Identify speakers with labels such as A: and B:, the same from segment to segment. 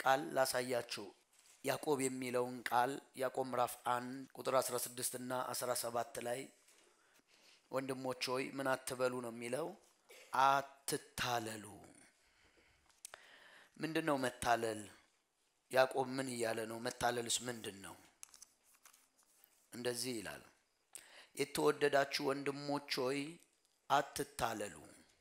A: ቃል ላሳያችሁ። ያዕቆብ የሚለውን ቃል ያዕቆብ ምዕራፍ አንድ ቁጥር 16 እና 17 ላይ ወንድሞች ሆይ ምን አትበሉ ነው የሚለው፣ አትታለሉ። ምንድን ነው መታለል? ያዕቆብ ምን እያለ ነው? መታለልስ ምንድን ነው? እንደዚህ ይላል፣ የተወደዳችሁ ወንድሞች ሆይ አትታለሉ።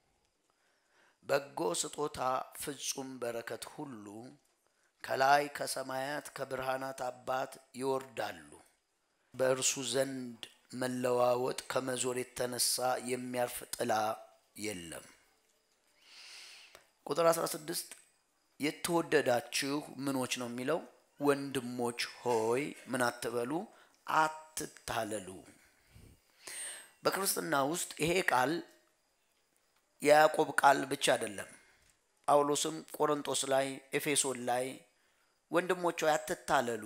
A: በጎ ስጦታ ፍጹም በረከት ሁሉ ከላይ ከሰማያት ከብርሃናት አባት ይወርዳሉ። በእርሱ ዘንድ መለዋወጥ ከመዞር የተነሳ የሚያርፍ ጥላ የለም። ቁጥር 16 የተወደዳችሁ ምኖች ነው የሚለው ወንድሞች ሆይ ምን አትበሉ፣ አትታለሉ። በክርስትና ውስጥ ይሄ ቃል የያዕቆብ ቃል ብቻ አይደለም። ጳውሎስም ቆሮንቶስ ላይ፣ ኤፌሶን ላይ ወንድሞች ሆይ አትታለሉ፣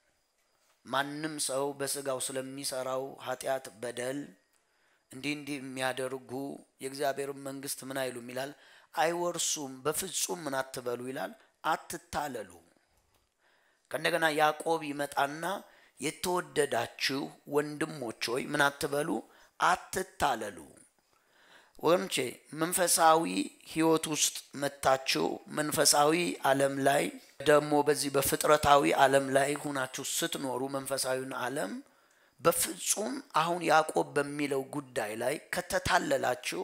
A: ማንም ሰው በስጋው ስለሚሰራው ኃጢአት በደል እንዲህ እንዲህ የሚያደርጉ የእግዚአብሔርን መንግስት ምን አይሉም ይላል አይወርሱም። በፍጹም ምን አትበሉ ይላል አትታለሉ። ከእንደገና ያዕቆብ ይመጣና የተወደዳችሁ ወንድሞች ሆይ ምን አትበሉ አትታለሉ። ወገኖቼ መንፈሳዊ ህይወት ውስጥ መታችሁ መንፈሳዊ ዓለም ላይ ደግሞ በዚህ በፍጥረታዊ ዓለም ላይ ሁናችሁ ስትኖሩ መንፈሳዊውን ዓለም በፍጹም አሁን ያዕቆብ በሚለው ጉዳይ ላይ ከተታለላችሁ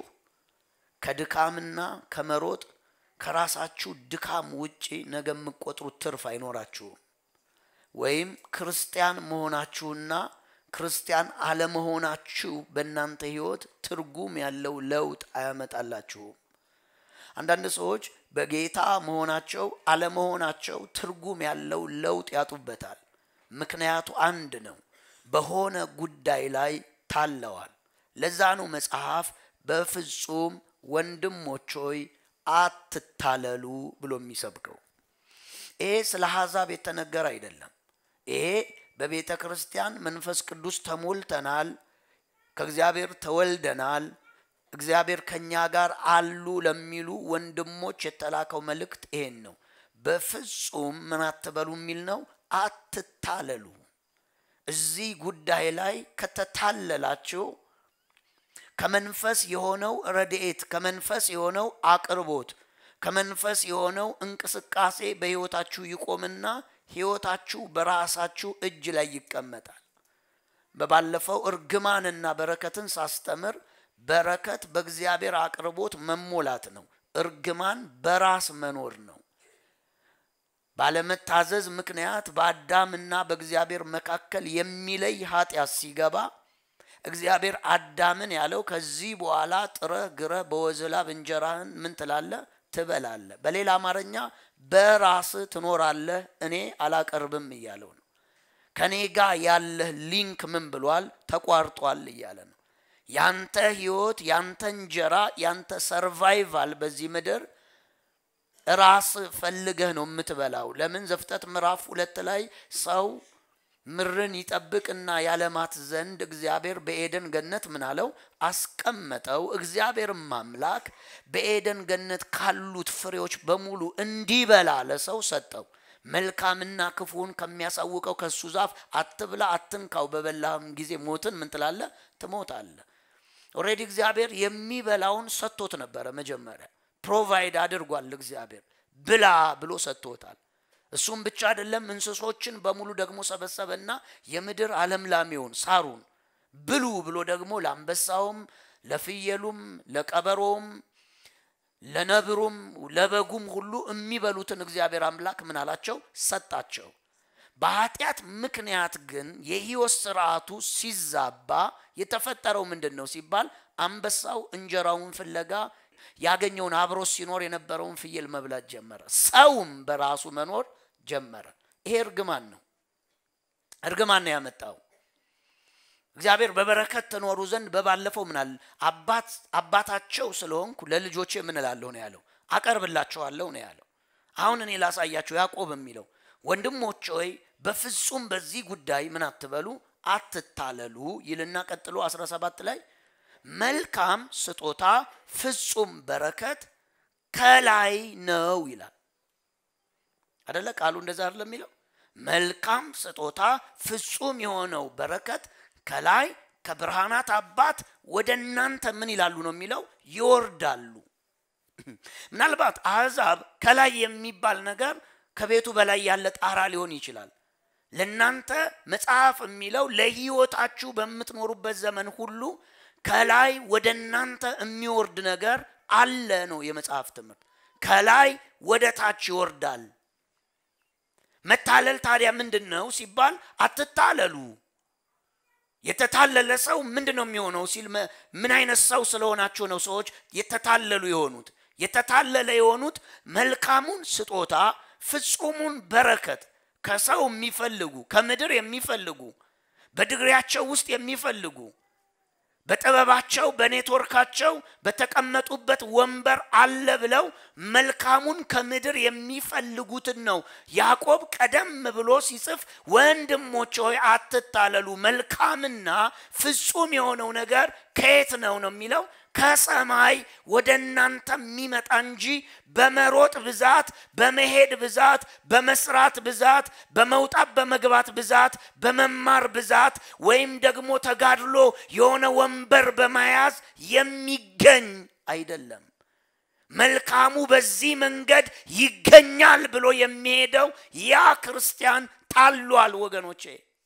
A: ከድካምና ከመሮጥ ከራሳችሁ ድካም ውጪ ነገ የምቆጥሩት ትርፍ አይኖራችሁም። ወይም ክርስቲያን መሆናችሁና ክርስቲያን አለመሆናችሁ በእናንተ ህይወት ትርጉም ያለው ለውጥ አያመጣላችሁም። አንዳንድ ሰዎች በጌታ መሆናቸው አለመሆናቸው ትርጉም ያለው ለውጥ ያጡበታል። ምክንያቱ አንድ ነው፣ በሆነ ጉዳይ ላይ ታለዋል። ለዛ ነው መጽሐፍ በፍጹም ወንድሞች ሆይ አትታለሉ ብሎ የሚሰብከው። ይሄ ስለ አሕዛብ የተነገረ አይደለም። ይሄ በቤተ ክርስቲያን መንፈስ ቅዱስ ተሞልተናል፣ ከእግዚአብሔር ተወልደናል፣ እግዚአብሔር ከእኛ ጋር አሉ ለሚሉ ወንድሞች የተላከው መልእክት ይሄን ነው። በፍጹም ምን አትበሉ የሚል ነው። አትታለሉ። እዚህ ጉዳይ ላይ ከተታለላችሁ ከመንፈስ የሆነው ረድኤት፣ ከመንፈስ የሆነው አቅርቦት፣ ከመንፈስ የሆነው እንቅስቃሴ በሕይወታችሁ ይቆምና ሕይወታችሁ በራሳችሁ እጅ ላይ ይቀመጣል። በባለፈው እርግማንና በረከትን ሳስተምር በረከት በእግዚአብሔር አቅርቦት መሞላት ነው። እርግማን በራስ መኖር ነው። ባለመታዘዝ ምክንያት በአዳምና በእግዚአብሔር መካከል የሚለይ ኃጢአት ሲገባ እግዚአብሔር አዳምን ያለው ከዚህ በኋላ ጥረህ ግረህ በወዝላብ እንጀራህን ምን ትላለህ? ትበላለህ። በሌላ አማርኛ በራስህ ትኖራለህ፣ እኔ አላቀርብም እያለው ነው። ከኔ ጋር ያለህ ሊንክ ምን ብሏል? ተቋርጧል እያለ ነው። ያንተ ህይወት፣ ያንተ እንጀራ፣ ያንተ ሰርቫይቫል በዚህ ምድር ራስ ፈልገህ ነው የምትበላው። ለምን ዘፍጥረት ምዕራፍ ሁለት ላይ ሰው ምድርን ይጠብቅና ያለማት ዘንድ እግዚአብሔር በኤደን ገነት ምን አለው አስቀመጠው። እግዚአብሔርም አምላክ በኤደን ገነት ካሉት ፍሬዎች በሙሉ እንዲበላ ለሰው ሰጠው። መልካምና ክፉን ከሚያሳውቀው ከሱ ዛፍ አትብላ፣ አትንካው፣ በበላህም ጊዜ ሞትን ምን ትላለህ? ትሞታለህ። ኦልሬዲ እግዚአብሔር የሚበላውን ሰጥቶት ነበረ። መጀመሪያ ፕሮቫይድ አድርጓል። እግዚአብሔር ብላ ብሎ ሰጥቶታል። እሱም ብቻ አይደለም፣ እንስሶችን በሙሉ ደግሞ ሰበሰበና የምድር አለምላሜውን ሳሩን ብሉ ብሎ ደግሞ ለአንበሳውም፣ ለፍየሉም፣ ለቀበሮውም፣ ለነብሩም፣ ለበጉም ሁሉ የሚበሉትን እግዚአብሔር አምላክ ምን አላቸው? ሰጣቸው። በኃጢአት ምክንያት ግን የህይወት ስርዓቱ ሲዛባ የተፈጠረው ምንድን ነው ሲባል አንበሳው እንጀራውን ፍለጋ ያገኘውን አብሮ ሲኖር የነበረውን ፍየል መብላት ጀመረ። ሰውም በራሱ መኖር ጀመረ። ይሄ እርግማን ነው። እርግማን ነው ያመጣው። እግዚአብሔር በበረከት ትኖሩ ዘንድ በባለፈው ምናል አባት አባታቸው ስለሆንኩ ለልጆቼ ምን እላለሁ ነው ያለው፣ አቀርብላቸዋለሁ ነው ያለው። አሁን እኔ ላሳያቸው ያዕቆብ የሚለው ወንድሞች ሆይ በፍጹም በዚህ ጉዳይ ምን አትበሉ አትታለሉ ይልና ቀጥሎ 17 ላይ መልካም ስጦታ ፍጹም በረከት ከላይ ነው ይላል። አደለ? ቃሉ እንደዛ አይደለ የሚለው መልካም ስጦታ ፍጹም የሆነው በረከት ከላይ ከብርሃናት አባት ወደ እናንተ ምን ይላሉ ነው የሚለው ይወርዳሉ። ምናልባት አሕዛብ ከላይ የሚባል ነገር ከቤቱ በላይ ያለ ጣራ ሊሆን ይችላል። ለእናንተ መጽሐፍ የሚለው ለሕይወታችሁ በምትኖሩበት ዘመን ሁሉ ከላይ ወደ እናንተ የሚወርድ ነገር አለ ነው የመጽሐፍ ትምህርት። ከላይ ወደ ታች ይወርዳል። መታለል ታዲያ ምንድን ነው ሲባል አትታለሉ። የተታለለ ሰው ምንድን ነው የሚሆነው ሲል ምን አይነት ሰው ስለሆናቸው ነው ሰዎች የተታለሉ የሆኑት? የተታለለ የሆኑት መልካሙን ስጦታ ፍጹሙን በረከት ከሰው የሚፈልጉ ከምድር የሚፈልጉ በድግሪያቸው ውስጥ የሚፈልጉ በጥበባቸው በኔትወርካቸው በተቀመጡበት ወንበር አለ ብለው መልካሙን ከምድር የሚፈልጉትን ነው ያዕቆብ ቀደም ብሎ ሲጽፍ ወንድሞች ሆይ አትታለሉ መልካምና ፍጹም የሆነው ነገር ከየት ነው ነው የሚለው ከሰማይ ወደ እናንተ የሚመጣ እንጂ በመሮጥ ብዛት በመሄድ ብዛት በመስራት ብዛት በመውጣት በመግባት ብዛት በመማር ብዛት ወይም ደግሞ ተጋድሎ የሆነ ወንበር በመያዝ የሚገኝ አይደለም። መልካሙ በዚህ መንገድ ይገኛል ብሎ የሚሄደው ያ ክርስቲያን ታሏል ወገኖቼ።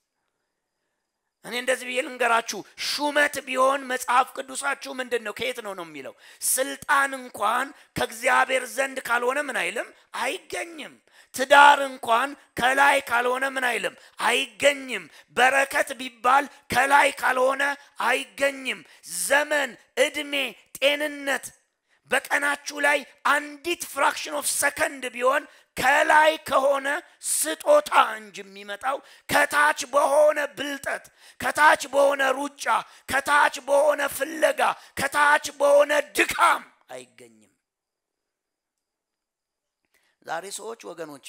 A: እኔ እንደዚህ ብዬ ልንገራችሁ፣ ሹመት ቢሆን መጽሐፍ ቅዱሳችሁ ምንድን ነው? ከየት ነው ነው የሚለው? ስልጣን እንኳን ከእግዚአብሔር ዘንድ ካልሆነ ምን አይልም አይገኝም። ትዳር እንኳን ከላይ ካልሆነ ምን አይልም አይገኝም። በረከት ቢባል ከላይ ካልሆነ አይገኝም። ዘመን፣ እድሜ፣ ጤንነት በቀናችሁ ላይ አንዲት ፍራክሽን ኦፍ ሰከንድ ቢሆን ከላይ ከሆነ ስጦታ እንጂ የሚመጣው ከታች በሆነ ብልጠት፣ ከታች በሆነ ሩጫ፣ ከታች በሆነ ፍለጋ፣ ከታች በሆነ ድካም አይገኝም። ዛሬ ሰዎች ወገኖቼ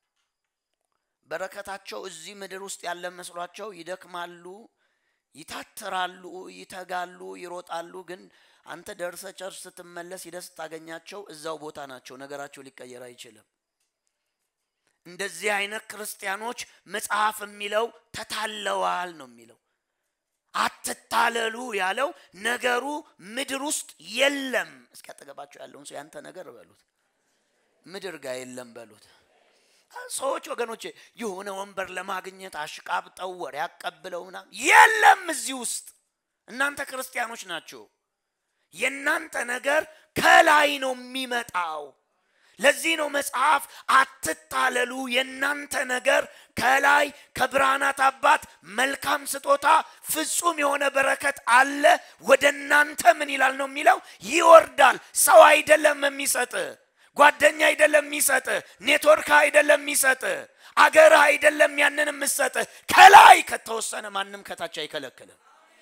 A: በረከታቸው እዚህ ምድር ውስጥ ያለ መስሏቸው ይደክማሉ፣ ይታትራሉ፣ ይተጋሉ፣ ይሮጣሉ። ግን አንተ ደርሰ ቸርች ስትመለስ ሂደህ ስታገኛቸው እዛው ቦታ ናቸው። ነገራቸው ሊቀየር አይችልም። እንደዚህ አይነት ክርስቲያኖች መጽሐፍ የሚለው ተታለዋል ነው የሚለው። አትታለሉ ያለው ነገሩ ምድር ውስጥ የለም። እስኪ አጠገባቸው ያለውን ሰው ያንተ ነገር በሉት፣ ምድር ጋር የለም በሉት። ሰዎች ወገኖቼ የሆነ ወንበር ለማግኘት አሽቃብጠው ወሬ ያቀብለው ምናምን የለም እዚህ ውስጥ። እናንተ ክርስቲያኖች ናቸው። የእናንተ ነገር ከላይ ነው የሚመጣው። ለዚህ ነው መጽሐፍ አትታለሉ፣ የእናንተ ነገር ከላይ ከብርሃናት አባት መልካም ስጦታ ፍጹም የሆነ በረከት አለ ወደ እናንተ ምን ይላል ነው የሚለው ይወርዳል። ሰው አይደለም የሚሰጥ፣ ጓደኛ አይደለም የሚሰጥ፣ ኔትወርክ አይደለም የሚሰጥ፣ አገር አይደለም ያንን የምሰጥ። ከላይ ከተወሰነ ማንም ከታች አይከለክልም።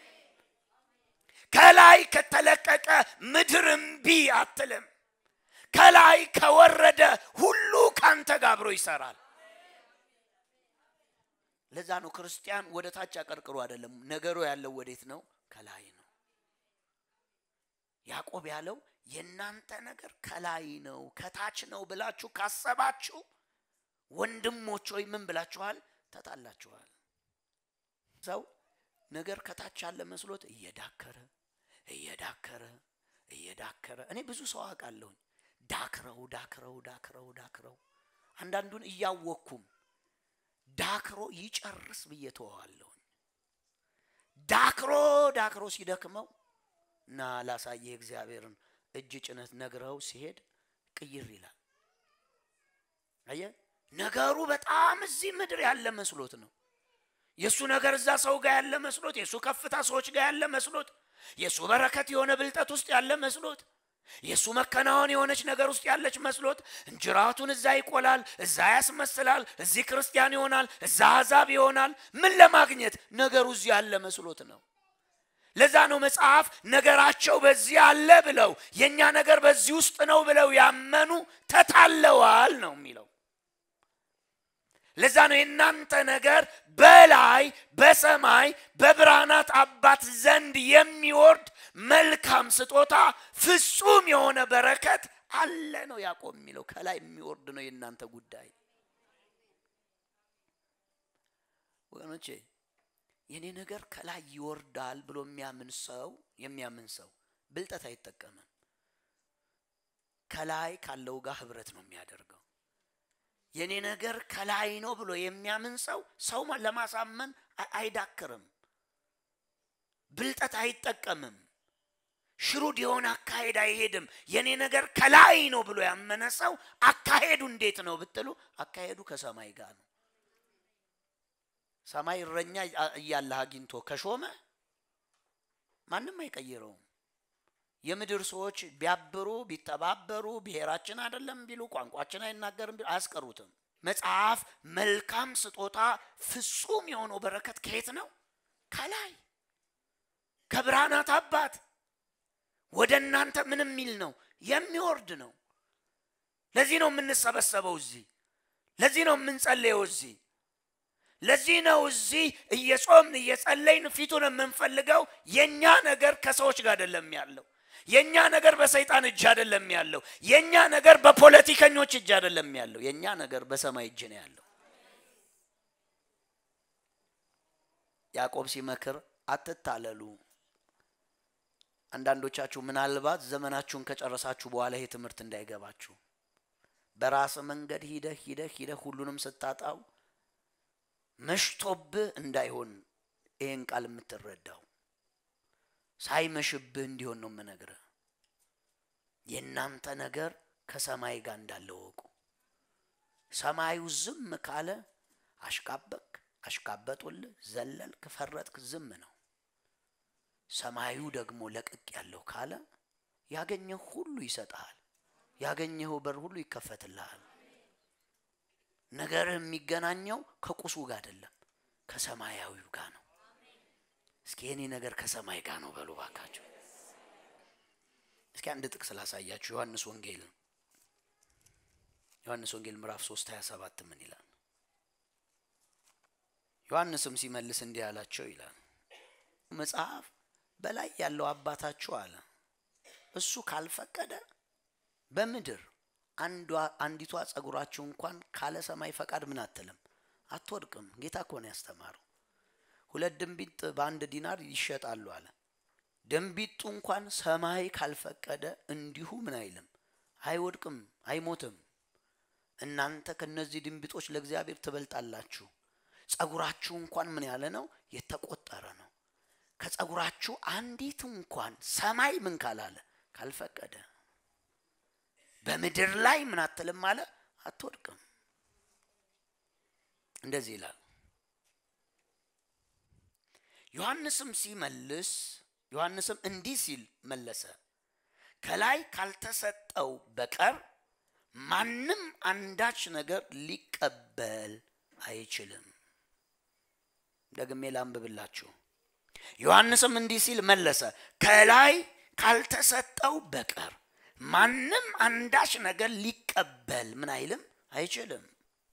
A: ከላይ ከተለቀቀ ምድር እምቢ አትልም። ከላይ ከወረደ ሁሉ ካንተ ጋር አብሮ ይሰራል። ለዛ ነው ክርስቲያን ወደ ታች አቀርቅሮ አይደለም ነገሩ ያለው ወዴት ነው? ከላይ ነው። ያዕቆብ ያለው የእናንተ ነገር ከላይ ነው ከታች ነው ብላችሁ ካሰባችሁ ወንድሞች ሆይ ምን ብላችኋል? ተጣላችኋል። ሰው ነገር ከታች ያለ መስሎት እየዳከረ እየዳከረ እየዳከረ እኔ ብዙ ሰው አውቃለሁኝ ዳክረው ዳክረው ዳክረው ዳክረው አንዳንዱን እያወቅኩም ዳክሮ ይጨርስ ብዬ ተወዋለሁኝ። ዳክሮ ዳክሮ ሲደክመው እና ላሳየ እግዚአብሔርን እጅ ጭነት ነግረው ሲሄድ ቅይር ይላል። አየ ነገሩ በጣም እዚህ ምድር ያለ መስሎት ነው። የእሱ ነገር እዛ ሰው ጋር ያለ መስሎት፣ የእሱ ከፍታ ሰዎች ጋር ያለ መስሎት፣ የእሱ በረከት የሆነ ብልጠት ውስጥ ያለ መስሎት የእሱ መከናወን የሆነች ነገር ውስጥ ያለች መስሎት እንጅራቱን እዛ ይቆላል፣ እዛ ያስመስላል፣ እዚህ ክርስቲያን ይሆናል፣ እዛ አሕዛብ ይሆናል። ምን ለማግኘት ነገሩ እዚህ ያለ መስሎት ነው። ለዛ ነው መጽሐፍ ነገራቸው በዚህ አለ ብለው የእኛ ነገር በዚህ ውስጥ ነው ብለው ያመኑ ተታለዋል ነው የሚለው። ለዛ ነው የእናንተ ነገር በላይ በሰማይ በብርሃናት አባት ዘንድ የሚወርድ መልካም ስጦታ ፍጹም የሆነ በረከት አለ ነው ያዕቆብ የሚለው። ከላይ የሚወርድ ነው የእናንተ ጉዳይ። ወገኖቼ የኔ ነገር ከላይ ይወርዳል ብሎ የሚያምን ሰው የሚያምን ሰው ብልጠት አይጠቀምም። ከላይ ካለው ጋር ህብረት ነው የሚያደርገው። የኔ ነገር ከላይ ነው ብሎ የሚያምን ሰው ሰው ለማሳመን አይዳክርም። ብልጠት አይጠቀምም። ሽሩድ የሆነ አካሄድ አይሄድም። የኔ ነገር ከላይ ነው ብሎ ያመነ ሰው አካሄዱ እንዴት ነው ብትሉ፣ አካሄዱ ከሰማይ ጋር ነው። ሰማይ እረኛ እያለህ አግኝቶ ከሾመ ማንም አይቀይረውም። የምድር ሰዎች ቢያብሩ ቢተባበሩ ብሔራችን አይደለም ቢሉ ቋንቋችን አይናገርም ቢሉ አያስቀሩትም። መጽሐፍ መልካም ስጦታ ፍጹም የሆነው በረከት ከየት ነው? ከላይ ከብርሃናት አባት ወደ እናንተ ምን የሚል ነው? የሚወርድ ነው። ለዚህ ነው የምንሰበሰበው እዚህ። ለዚህ ነው የምንጸለየው እዚህ። ለዚህ ነው እዚህ እየጾምን እየጸለይን ፊቱን የምንፈልገው። የእኛ ነገር ከሰዎች ጋር አይደለም ያለው። የእኛ ነገር በሰይጣን እጅ አይደለም ያለው። የእኛ ነገር በፖለቲከኞች እጅ አይደለም ያለው። የእኛ ነገር በሰማይ እጅ ነው ያለው። ያዕቆብ ሲመክር አትታለሉ። አንዳንዶቻችሁ ምናልባት ዘመናችሁን ከጨረሳችሁ በኋላ ይሄ ትምህርት እንዳይገባችሁ በራስ መንገድ ሂደህ ሂደህ ሂደህ ሁሉንም ስታጣው መሽቶብህ እንዳይሆን ይህን ቃል የምትረዳው ሳይመሽብህ እንዲሆን ነው የምነግርህ። የእናንተ ነገር ከሰማይ ጋር እንዳለ ወቁ። ሰማዩ ዝም ካለ አሽቃበክ፣ አሽቃበጡልህ፣ ዘለልክ፣ ፈረጥክ፣ ዝም ነው። ሰማዩ ደግሞ ለቅቅ ያለው ካለ ያገኘህ ሁሉ ይሰጥሃል። ያገኘኸው በር ሁሉ ይከፈትልሃል። ነገርህ የሚገናኘው ከቁሱ ጋር አይደለም፣ ከሰማያዊው ጋር ነው። እስኪ የኔ ነገር ከሰማይ ጋር ነው በሉ ባካችሁ። እስኪ አንድ ጥቅስ ላሳያችሁ። ዮሐንስ ወንጌል ዮሐንስ ወንጌል ምዕራፍ 3 27 ምን ይላል? ዮሐንስም ሲመልስ እንዲህ አላቸው ይላል መጽሐፍ በላይ ያለው አባታችሁ አለ እሱ ካልፈቀደ በምድር አንዲቷ ጸጉራችሁ እንኳን ካለ ሰማይ ፈቃድ ምን አትልም አትወድቅም። ጌታ እኮ ነው ያስተማረው። ሁለት ድንቢጥ በአንድ ዲናር ይሸጣሉ አለ። ድንቢጡ እንኳን ሰማይ ካልፈቀደ እንዲሁ ምን አይልም አይወድቅም፣ አይሞትም። እናንተ ከነዚህ ድንቢጦች ለእግዚአብሔር ትበልጣላችሁ። ጸጉራችሁ እንኳን ምን ያለ ነው የተቆጠረ ነው። ከጸጉራችሁ አንዲት እንኳን ሰማይ ምን ካላለ ካልፈቀደ በምድር ላይ ምን አትልም አለ አትወድቅም። እንደዚህ ይላል። ዮሐንስም ሲመልስ ዮሐንስም እንዲህ ሲል መለሰ፣ ከላይ ካልተሰጠው በቀር ማንም አንዳች ነገር ሊቀበል አይችልም። ደግሜ ላንብብላችሁ። ዮሐንስም እንዲህ ሲል መለሰ፣ ከላይ ካልተሰጠው በቀር ማንም አንዳች ነገር ሊቀበል ምን አይልም አይችልም።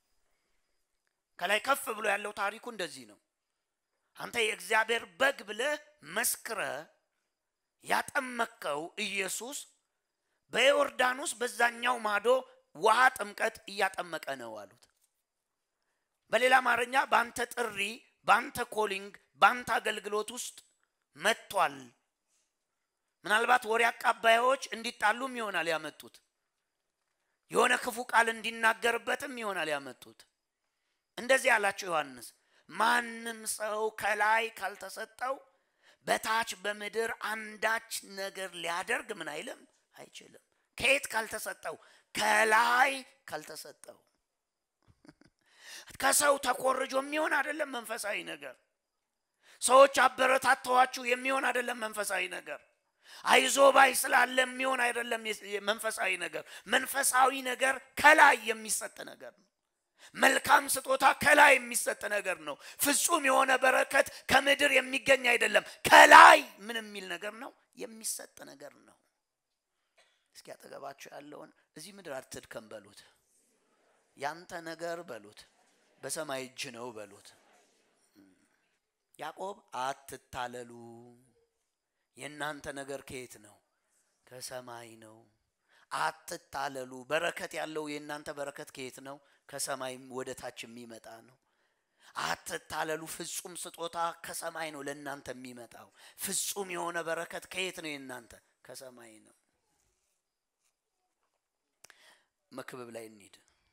A: ከላይ ከፍ ብሎ ያለው ታሪኩ እንደዚህ ነው። አንተ የእግዚአብሔር በግ ብለህ መስክረ ያጠመቅከው ኢየሱስ በዮርዳኖስ በዛኛው ማዶ ውሃ ጥምቀት እያጠመቀ ነው አሉት። በሌላ አማርኛ በአንተ ጥሪ፣ በአንተ ኮሊንግ፣ በአንተ አገልግሎት ውስጥ መጥቷል። ምናልባት ወሬ አቃባዮች እንዲጣሉም ይሆናል ያመጡት። የሆነ ክፉ ቃል እንዲናገርበትም ይሆናል ያመጡት። እንደዚህ አላቸው ዮሐንስ ማንም ሰው ከላይ ካልተሰጠው በታች በምድር አንዳች ነገር ሊያደርግ ምን አይልም አይችልም። ከየት ካልተሰጠው? ከላይ ካልተሰጠው። ከሰው ተኮርጆ የሚሆን አይደለም መንፈሳዊ ነገር። ሰዎች አበረታተዋችሁ የሚሆን አይደለም መንፈሳዊ ነገር። አይዞ ባይ ስላለ የሚሆን አይደለም መንፈሳዊ ነገር። መንፈሳዊ ነገር ከላይ የሚሰጥ ነገር ነው። መልካም ስጦታ ከላይ የሚሰጥ ነገር ነው። ፍጹም የሆነ በረከት ከምድር የሚገኝ አይደለም። ከላይ ምን የሚል ነገር ነው? የሚሰጥ ነገር ነው። እስኪ አጠገባቸው ያለውን እዚህ ምድር አትድከም በሉት። ያንተ ነገር በሉት፣ በሰማይ እጅ ነው በሉት። ያዕቆብ አትታለሉ፣ የእናንተ ነገር ከየት ነው? ከሰማይ ነው። አትታለሉ። በረከት ያለው የእናንተ በረከት ከየት ነው? ከሰማይም ወደ ታች የሚመጣ ነው። አትታለሉ። ፍጹም ስጦታ ከሰማይ ነው ለእናንተ የሚመጣው። ፍጹም የሆነ በረከት ከየት ነው የእናንተ? ከሰማይ ነው። መክብብ ላይ እንሂድ።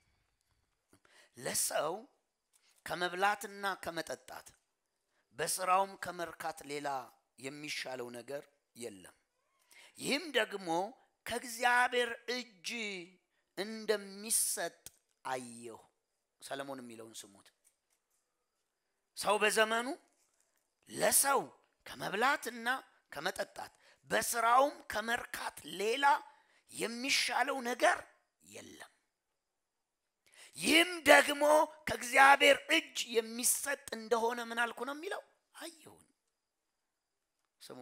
A: ለሰው ከመብላትና ከመጠጣት በስራውም ከመርካት ሌላ የሚሻለው ነገር የለም። ይህም ደግሞ ከእግዚአብሔር እጅ እንደሚሰጥ አየሁ። ሰለሞን የሚለውን ስሙት። ሰው በዘመኑ ለሰው ከመብላትና ከመጠጣት በስራውም ከመርካት ሌላ የሚሻለው ነገር የለም። ይህም ደግሞ ከእግዚአብሔር እጅ የሚሰጥ እንደሆነ ምን አልኩ ነው የሚለው አየሁን። ስሙ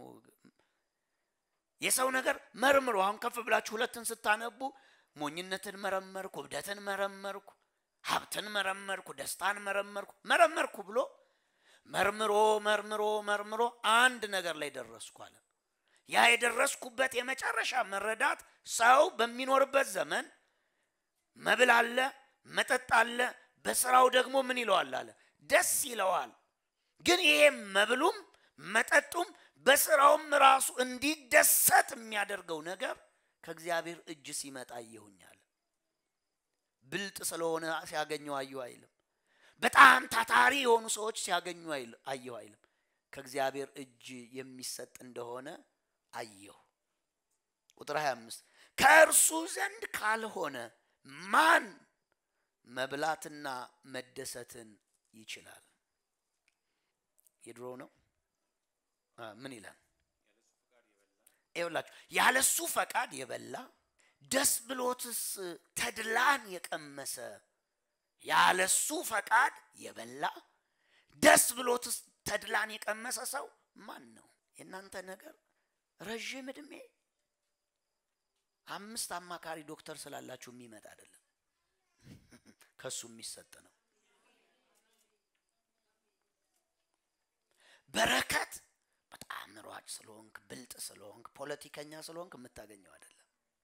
A: የሰው ነገር መርምሮ አሁን ከፍ ብላችሁ ሁለትን ስታነቡ ሞኝነትን መረመርኩ፣ እብደትን መረመርኩ፣ ሀብትን መረመርኩ፣ ደስታን መረመርኩ መረመርኩ ብሎ መርምሮ መርምሮ መርምሮ አንድ ነገር ላይ ደረስኩ አለ። ያ የደረስኩበት የመጨረሻ መረዳት ሰው በሚኖርበት ዘመን መብል አለ፣ መጠጥ አለ፣ በስራው ደግሞ ምን ይለዋል አለ ደስ ይለዋል። ግን ይሄም መብሉም መጠጡም በስራውም ራሱ እንዲደሰት የሚያደርገው ነገር ከእግዚአብሔር እጅ ሲመጣ አየሁኛል። ብልጥ ስለሆነ ሲያገኘው አየሁ አይልም። በጣም ታታሪ የሆኑ ሰዎች ሲያገኙ አየሁ አይልም። ከእግዚአብሔር እጅ የሚሰጥ እንደሆነ አየሁ። ቁጥር 25 ከእርሱ ዘንድ ካልሆነ ማን መብላትና መደሰትን ይችላል? የድሮ ነው። ምን ይላል? ይኸውላችሁ ያለሱ ፈቃድ የበላ ደስ ብሎትስ ተድላን የቀመሰ ያለሱ ፈቃድ የበላ ደስ ብሎትስ ተድላን የቀመሰ ሰው ማን ነው? የእናንተ ነገር ረዥም እድሜ አምስት አማካሪ ዶክተር ስላላችሁ የሚመጣ አይደለም፣ ከሱ የሚሰጥ ነው። በረከት በጣም ሯጭ ስለሆንክ ብልጥ ስለሆንክ ፖለቲከኛ ስለሆንክ የምታገኘው አይደለም።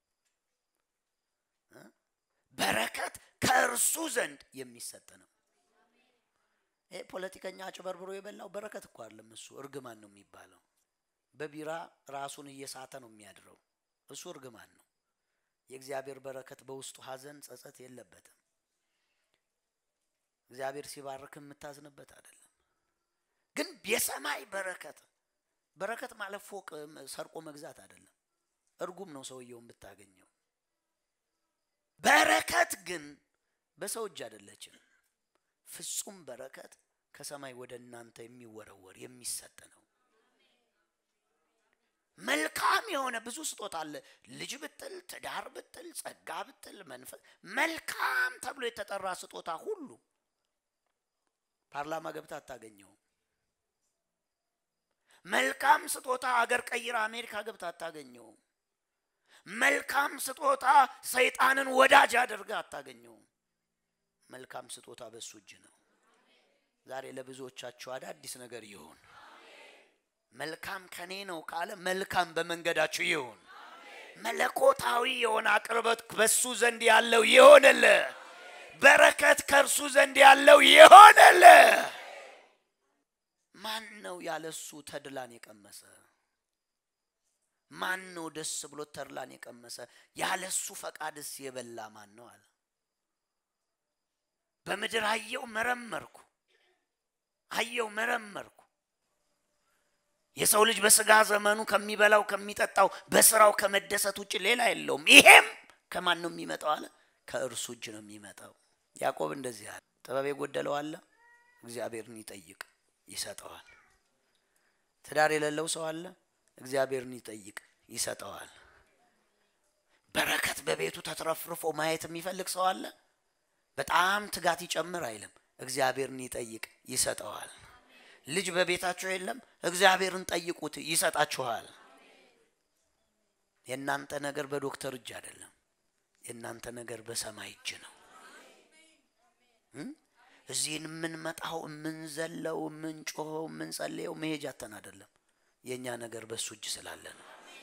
A: በረከት ከእርሱ ዘንድ የሚሰጥ ነው። ይሄ ፖለቲከኛ አጭበርብሮ የበላው በረከት እኮ አይደለም። እሱ እርግማን ነው የሚባለው። በቢራ ራሱን እየሳተ ነው የሚያድረው። እሱ እርግማን ነው። የእግዚአብሔር በረከት በውስጡ ሐዘን፣ ጸጸት የለበትም። እግዚአብሔር ሲባርክ የምታዝንበት አይደለም። ግን የሰማይ በረከት በረከት ማለት ፎቅ ሰርቆ መግዛት አይደለም። እርጉም ነው ሰውየውን ብታገኘው። በረከት ግን በሰው እጅ አይደለችም። ፍጹም በረከት ከሰማይ ወደ እናንተ የሚወረወር የሚሰጥ ነው። መልካም የሆነ ብዙ ስጦታ አለ። ልጅ ብትል፣ ትዳር ብትል፣ ጸጋ ብትል፣ መንፈስ መልካም ተብሎ የተጠራ ስጦታ ሁሉ ፓርላማ ገብታ አታገኘውም። መልካም ስጦታ አገር ቀይራ አሜሪካ ገብታ አታገኘውም። መልካም ስጦታ ሰይጣንን ወዳጅ አድርጋ አታገኘውም። መልካም ስጦታ በሱ እጅ ነው። ዛሬ ለብዙዎቻችሁ አዳዲስ ነገር ይሁን። መልካም ከኔ ነው ካለ መልካም በመንገዳችሁ ይሁን። መለኮታዊ የሆነ አቅርበት በሱ ዘንድ ያለው ይሆንል። በረከት ከእርሱ ዘንድ ያለው ይሆንል። ማን ነው ያለሱ ተድላን የቀመሰ? ማን ነው ደስ ብሎ ተድላን የቀመሰ? ያለሱ ፈቃድስ የበላ ማን ነው አለ። በምድር አየው መረመርኩ፣ አየው መረመርኩ። የሰው ልጅ በስጋ ዘመኑ ከሚበላው ከሚጠጣው በስራው ከመደሰት ውጭ ሌላ የለውም። ይሄም ከማን ነው የሚመጣው አለ? ከእርሱ እጅ ነው የሚመጣው። ያዕቆብ እንደዚህ አለ፣ ጥበብ የጎደለው አለ፣ እግዚአብሔርን ይጠይቅ ይሰጠዋል። ትዳር የሌለው ሰው አለ፣ እግዚአብሔርን ይጠይቅ ይሰጠዋል። በረከት በቤቱ ተትረፍርፎ ማየት የሚፈልግ ሰው አለ፣ በጣም ትጋት ይጨምር አይልም፣ እግዚአብሔርን ይጠይቅ ይሰጠዋል። ልጅ በቤታችሁ የለም፣ እግዚአብሔርን ጠይቁት ይሰጣችኋል። የእናንተ ነገር በዶክተር እጅ አይደለም፣ የእናንተ ነገር በሰማይ እጅ ነው። እዚህን የምንመጣው የምንዘለው የምንጮኸው የምንጸልየው መሄጃተን አይደለም። የእኛ ነገር በሱ እጅ ስላለ ነው።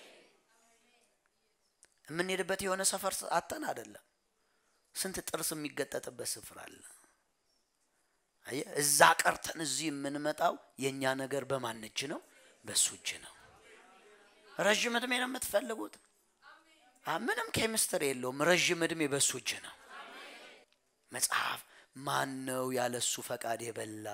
A: የምንሄድበት የሆነ ሰፈር አተን አይደለም። ስንት ጥርስ የሚገጠጥበት ስፍራ አለ። አየህ፣ እዛ ቀርተን እዚህ የምንመጣው የእኛ ነገር በማን እጅ ነው? በሱ እጅ ነው። ረዥም እድሜ ነው የምትፈልጉት? ምንም ኬሚስትሪ የለውም። ረዥም እድሜ በሱ እጅ ነው። መጽሐፍ ማን ነው ያለ እሱ ፈቃድ የበላ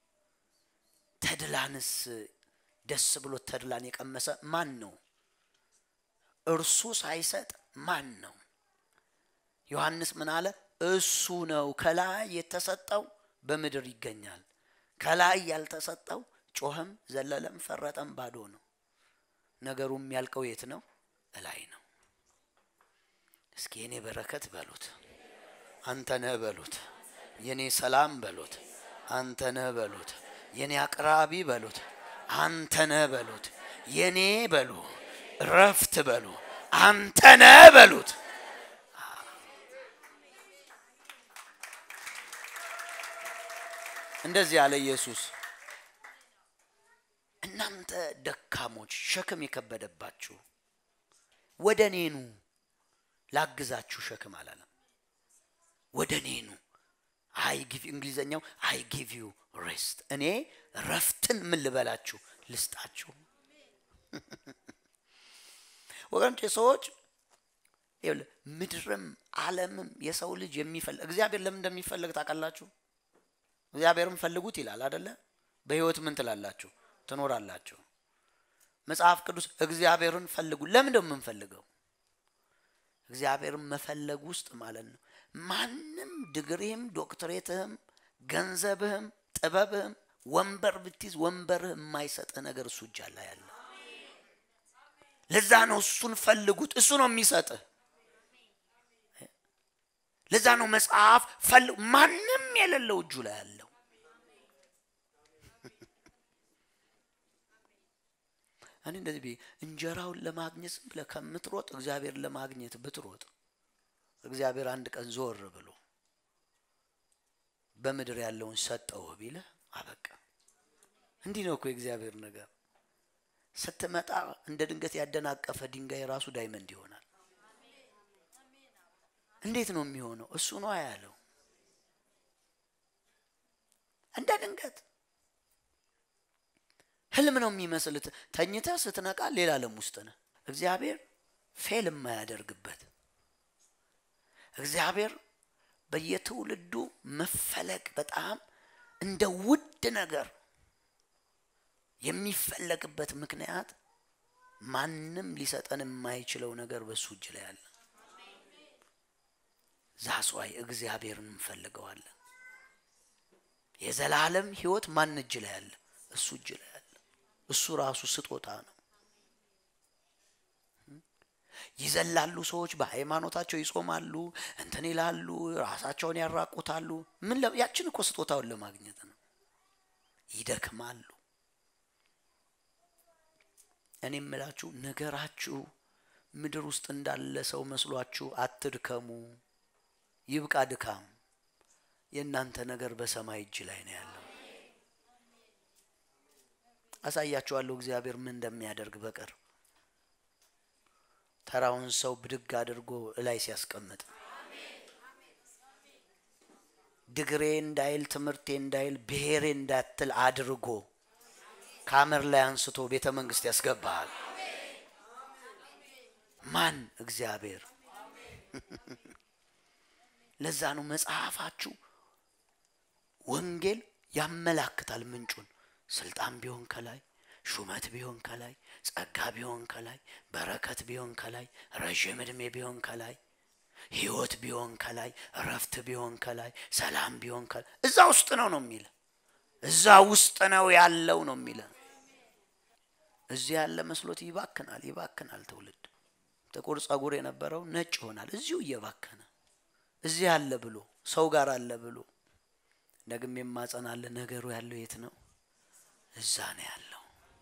A: ተድላንስ ደስ ብሎት ተድላን የቀመሰ ማን ነው? እርሱ ሳይሰጥ ማን ነው? ዮሐንስ ምን አለ? እሱ ነው ከላይ የተሰጠው በምድር ይገኛል። ከላይ ያልተሰጠው ጮኸም፣ ዘለለም፣ ፈረጠም ባዶ ነው። ነገሩ የሚያልቀው የት ነው? እላይ ነው። እስኪ የኔ በረከት በሉት፣ አንተ ነህ በሉት፣ የኔ ሰላም በሉት፣ አንተ ነህ በሉት፣ የኔ አቅራቢ በሉት፣ አንተ ነህ በሉት፣ የኔ በሉ፣ ረፍት በሉ፣ አንተ ነህ በሉት። እንደዚህ አለ ኢየሱስ። እናንተ ደካሞች ሸክም የከበደባችሁ ወደ እኔ ኑ ላግዛችሁ። ሸክም አላለም፣ ወደ እኔ ኑ። አይ ጊቭ እንግሊዘኛው አይ ጊቭ ዩ ሬስት፣ እኔ ረፍትን ምን ልበላችሁ ልስጣችሁ። ወገኖቼ ሰዎች ምድርም ዓለምም የሰው ልጅ የሚፈልግ እግዚአብሔር ለምን እንደሚፈልግ ታውቃላችሁ? እግዚአብሔርን ፈልጉት ይላል አደለ? በህይወት ምን ትላላችሁ? ትኖራላችሁ። መጽሐፍ ቅዱስ እግዚአብሔርን ፈልጉ። ለምን ነው የምንፈልገው? እግዚአብሔርን መፈለግ ውስጥ ማለት ነው ማንም ድግሪህም፣ ዶክትሬትህም፣ ገንዘብህም፣ ጥበብህም ወንበር ብትይዝ ወንበርህ የማይሰጥህ ነገር እሱ እጅ አለ ያለ። ለዛ ነው እሱን ፈልጉት። እሱ ነው የሚሰጥህ። ለዛ ነው መጽሐፍ ፈልጉ ማንም የሌለው እጁ ላይ ያለው እኔ እንደዚህ ብዬ እንጀራውን ለማግኘት ዝም ብለህ ከምትሮጥ እግዚአብሔር ለማግኘት ብትሮጥ እግዚአብሔር አንድ ቀን ዞር ብሎ በምድር ያለውን ሰጠውህ ቢልህ አበቃ። እንዲህ ነው እኮ የእግዚአብሔር ነገር። ስትመጣ እንደ ድንገት ያደናቀፈ ድንጋይ ራሱ ዳይመንድ ይሆናል። እንዴት ነው የሚሆነው? እሱ ነው ያለው። እንደ ድንገት ህልም ነው የሚመስልት። ተኝተህ ስትነቃ ሌላ ዓለም ውስጥ ነህ። እግዚአብሔር ፌል የማያደርግበት እግዚአብሔር በየትውልዱ መፈለግ በጣም እንደ ውድ ነገር የሚፈለግበት ምክንያት ማንም ሊሰጠን የማይችለው ነገር በሱ እጅ ላይ አለ። ዛስዋይ እግዚአብሔርን እንፈልገዋለን። የዘላለም ህይወት ማን እጅ ላይ አለ? እሱ እጅ ላይ አለ። እሱ ራሱ ስጦታ ነው። ይዘላሉ ሰዎች በሃይማኖታቸው ይጾማሉ፣ እንትን ይላሉ፣ ራሳቸውን ያራቁታሉ። ምን ያችን እኮ ስጦታውን ለማግኘት ነው። ይደክማሉ። እኔ የምላችሁ ነገራችሁ ምድር ውስጥ እንዳለ ሰው መስሏችሁ አትድከሙ። ይብቃ ድካም። የእናንተ ነገር በሰማይ እጅ ላይ ነው ያለው። አሳያችኋለሁ እግዚአብሔር ምን እንደሚያደርግ በቀር ተራውን ሰው ብድግ አድርጎ እላይ ሲያስቀምጥ ድግሬ እንዳይል ትምህርቴ እንዳይል ብሔሬ እንዳትል አድርጎ ከአመር ላይ አንስቶ ቤተ መንግስት ያስገባሃል። ማን? እግዚአብሔር። ለዛ ነው መጽሐፋችሁ ወንጌል ያመላክታል ምንጩን። ስልጣን ቢሆን ከላይ፣ ሹመት ቢሆን ከላይ፣ ጸጋ ቢሆን ከላይ፣ በረከት ቢሆን ከላይ፣ ረዥም ዕድሜ ቢሆን ከላይ፣ ህይወት ቢሆን ከላይ፣ እረፍት ቢሆን ከላይ፣ ሰላም ቢሆን ከላይ እዛ ውስጥ ነው ነው የሚለ እዛ ውስጥ ነው ያለው ነው የሚለ እዚህ ያለ መስሎት ይባክናል ይባክናል። ትውልድ ጥቁር ጸጉር የነበረው ነጭ ይሆናል እዚሁ እየባከነ እዚህ አለ ብሎ ሰው ጋር አለ ብሎ ደግም የማጸናለ ነገሩ ያለው የት ነው? እዛ ነው ያለው።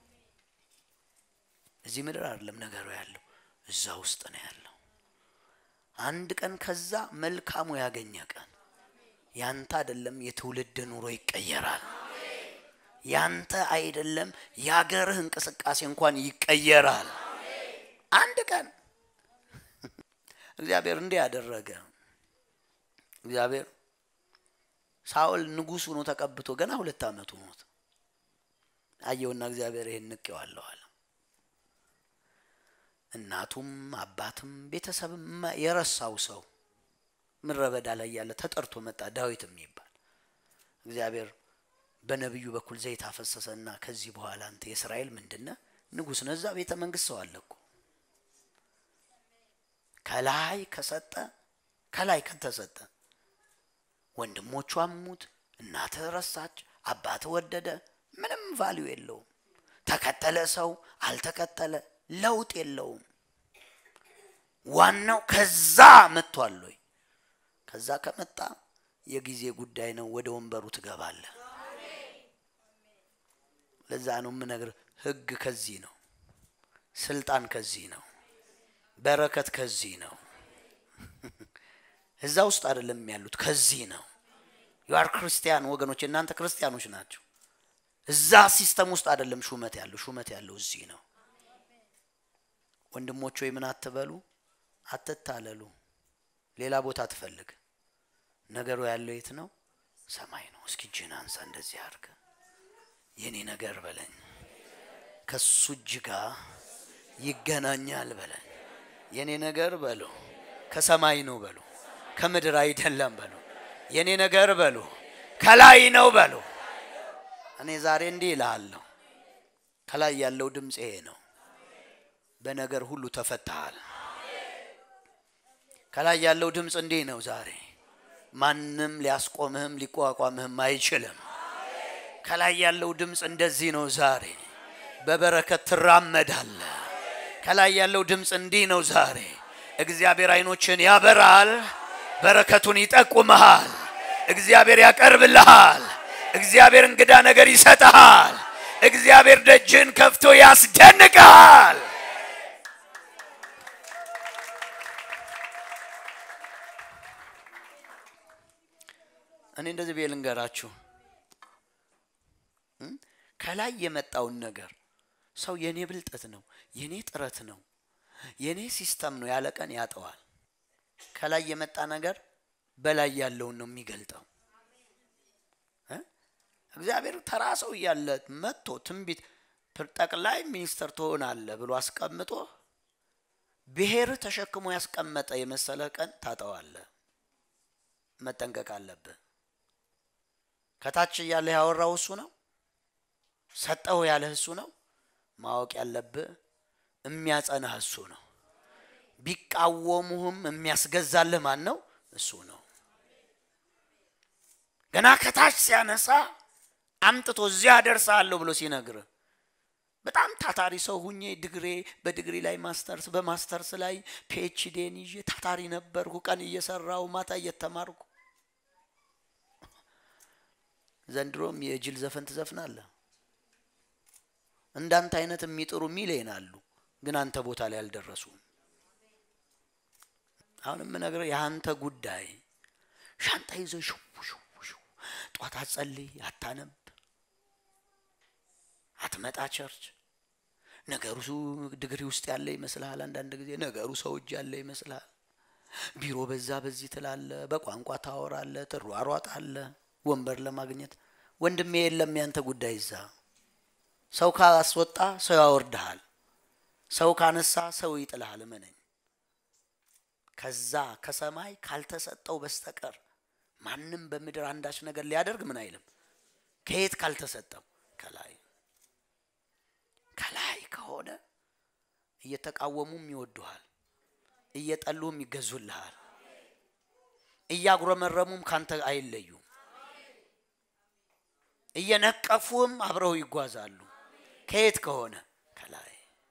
A: እዚህ ምድር አይደለም ነገሩ ያለው እዛ ውስጥ ነው ያለው። አንድ ቀን ከዛ መልካሙ ያገኘ ቀን ያንተ አይደለም የትውልድ ኑሮ ይቀየራል። ያንተ አይደለም የሀገርህ እንቅስቃሴ እንኳን ይቀየራል። አንድ ቀን እግዚአብሔር እንዲህ ያደረገ እግዚአብሔር ሳኦል ንጉሥ ሆኖ ተቀብቶ ገና ሁለት ዓመቱ ሞት አየውና እግዚአብሔር ይህን ንቄዋለሁ አለ። እናቱም አባትም ቤተሰብም የረሳው ሰው ምድረ በዳ ላይ ያለ ተጠርቶ መጣ፣ ዳዊት የሚባል እግዚአብሔር በነቢዩ በኩል ዘይት አፈሰሰና ከዚህ በኋላ አንተ የእስራኤል ምንድነ ንጉሥ ነህ። እዛ ቤተ መንግስት ሰው አለ እኮ ከላይ ከሰጠ ከላይ ከተሰጠ ወንድሞቹ አሙት፣ እናትህ ረሳች፣ አባትህ ወደደ፣ ምንም ቫሊዩ የለውም። ተከተለ ሰው አልተከተለ ለውጥ የለውም። ዋናው ከዛ መጥቷል ወይ? ከዛ ከመጣ የጊዜ ጉዳይ ነው። ወደ ወንበሩ ትገባለህ። ለዛ ነው የምነግርህ፣ ህግ ከዚህ ነው፣ ስልጣን ከዚህ ነው፣ በረከት ከዚህ ነው። እዛ ውስጥ አይደለም ያሉት፣ ከዚህ ነው። ዩአር ክርስቲያን ወገኖች፣ እናንተ ክርስቲያኖች ናቸው። እዛ ሲስተም ውስጥ አይደለም ሹመት ያለው፣ ሹመት ያለው እዚህ ነው። ወንድሞች ወይ ምን አትበሉ፣ አትታለሉ፣ ሌላ ቦታ ትፈልግ። ነገሩ ያለው የት ነው? ሰማይ ነው። እስኪ እጅህን አንሳ፣ እንደዚህ አድርገ የኔ ነገር በለኝ፣ ከሱ እጅ ጋር ይገናኛል በለኝ። የኔ ነገር በሉ ከሰማይ ነው በሉ፣ ከምድር አይደለም በሉ። የኔ ነገር በሉ ከላይ ነው በሉ። እኔ ዛሬ እንዲህ እልሃለሁ፣ ከላይ ያለው ድምፅ ይሄ ነው። በነገር ሁሉ ተፈታሃል። ከላይ ያለው ድምፅ እንዲህ ነው ዛሬ ማንም ሊያስቆምህም ሊቋቋምህም አይችልም። ከላይ ያለው ድምፅ እንደዚህ ነው ዛሬ በበረከት ትራመዳለህ። ከላይ ያለው ድምፅ እንዲህ ነው ዛሬ እግዚአብሔር አይኖችን ያበራል፣ በረከቱን ይጠቁመሃል፣ እግዚአብሔር ያቀርብልሃል፣ እግዚአብሔር እንግዳ ነገር ይሰጥሃል፣ እግዚአብሔር ደጅን ከፍቶ ያስደንቅሃል። እኔ እንደዚህ ብዬ ልንገራችሁ፣ ከላይ የመጣውን ነገር ሰው የኔ ብልጠት ነው፣ የኔ ጥረት ነው፣ የኔ ሲስተም ነው ያለ ቀን ያጠዋል። ከላይ የመጣ ነገር በላይ ያለውን ነው የሚገልጠው። እግዚአብሔር ተራ ሰው እያለ መጥቶ ትንቢት ጠቅላይ ሚኒስትር ትሆናለህ ብሎ አስቀምጦ ብሔር ተሸክሞ ያስቀመጠ የመሰለ ቀን ታጠዋለህ። መጠንቀቅ አለብህ። ከታች እያለ ያወራው እሱ ነው። ሰጠው ያለህ እሱ ነው። ማወቅ ያለብህ የሚያጸናህ እሱ ነው። ቢቃወሙህም የሚያስገዛልህ ማን ነው? እሱ ነው። ገና ከታች ሲያነሳ አምጥቶ እዚያ ደርሳለሁ ብሎ ሲነግርህ በጣም ታታሪ ሰው ሁኜ ድግሬ በድግሪ ላይ ማስተርስ በማስተርስ ላይ ፒኤችዲን ይዤ ታታሪ ነበርኩ። ቀን እየሰራው ማታ እየተማርኩ ዘንድሮም የጅል ዘፈን ትዘፍናለህ። እንዳንተ አይነት የሚጥሩ ሚሊዮን አሉ፣ ግን አንተ ቦታ ላይ አልደረሱም። አሁን የምነግርህ የአንተ ጉዳይ ሻንጣ ይዘህ ሽው ሽው ሽው ጧት አትጸልይ፣ አታነብ፣ አትመጣ ቸርች። ነገሩ ድግሪ ውስጥ ያለ ይመስልሃል። አንዳንድ ጊዜ ነገሩ ሰው እጅ ያለ ይመስልሃል። ቢሮ በዛ በዚህ ትላለ፣ በቋንቋ ታወራለ፣ ትሯሯጣለ ወንበር ለማግኘት ወንድሜ የለም ያንተ ጉዳይ እዛ። ሰው ካስወጣ ሰው ያወርድሃል፣ ሰው ካነሳ ሰው ይጥልሃል። እመነኝ። ከዛ ከሰማይ ካልተሰጠው በስተቀር ማንም በምድር አንዳች ነገር ሊያደርግ ምን አይልም። ከየት ካልተሰጠው ከላይ ከላይ ከሆነ እየተቃወሙም ይወዱሃል፣ እየጠሉም ይገዙልሃል፣ እያጉረመረሙም ካንተ አይለዩም፣ እየነቀፉም አብረው ይጓዛሉ። ከየት ከሆነ ከላይ።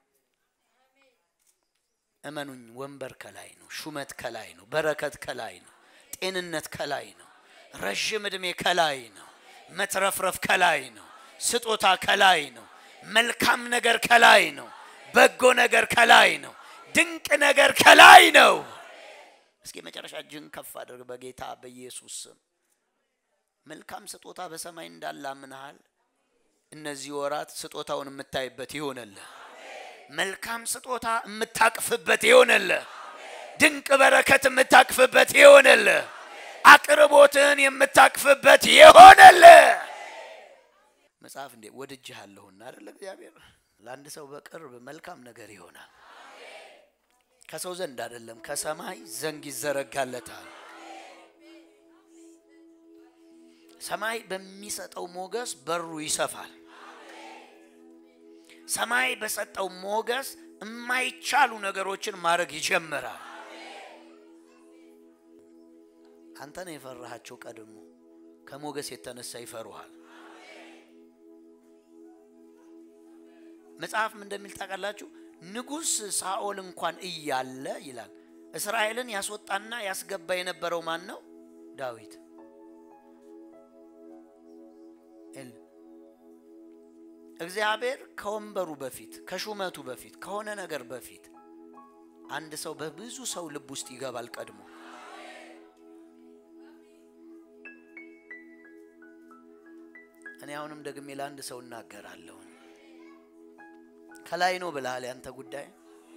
A: እመኑኝ፣ ወንበር ከላይ ነው፣ ሹመት ከላይ ነው፣ በረከት ከላይ ነው፣ ጤንነት ከላይ ነው፣ ረዥም ዕድሜ ከላይ ነው፣ መትረፍረፍ ከላይ ነው፣ ስጦታ ከላይ ነው፣ መልካም ነገር ከላይ ነው፣ በጎ ነገር ከላይ ነው፣ ድንቅ ነገር ከላይ ነው። እስኪ መጨረሻ እጅን ከፍ አድርግ በጌታ በኢየሱስ ስም። መልካም ስጦታ በሰማይ እንዳለ አምነሃል። እነዚህ ወራት ስጦታውን የምታይበት ይሆነልህ። መልካም ስጦታ የምታቅፍበት ይሆነልህ። ድንቅ በረከት የምታቅፍበት ይሆነልህ። አቅርቦትን የምታቅፍበት የሆነልህ መጽሐፍ እንዴ ወድጄሃለሁና አይደለ እግዚአብሔር ለአንድ ሰው በቅርብ መልካም ነገር ይሆናል። ከሰው ዘንድ አይደለም ከሰማይ ዘንግ ይዘረጋለታል። ሰማይ በሚሰጠው ሞገስ በሩ ይሰፋል። ሰማይ በሰጠው ሞገስ የማይቻሉ ነገሮችን ማድረግ ይጀምራል። አንተ ነው የፈራሃቸው ቀድሞ ከሞገስ የተነሳ ይፈሩሃል። መጽሐፍም እንደሚል ታውቃላችሁ፣ ንጉሥ ሳኦል እንኳን እያለ ይላል እስራኤልን ያስወጣና ያስገባ የነበረው ማን ነው? ዳዊት። እግዚአብሔር ከወንበሩ በፊት ከሹመቱ በፊት ከሆነ ነገር በፊት አንድ ሰው በብዙ ሰው ልብ ውስጥ ይገባል ቀድሞ። እኔ አሁንም ደግሜ ለአንድ ሰው እናገራለሁ። ከላይ ነው ብለሃል። ያንተ ጉዳይ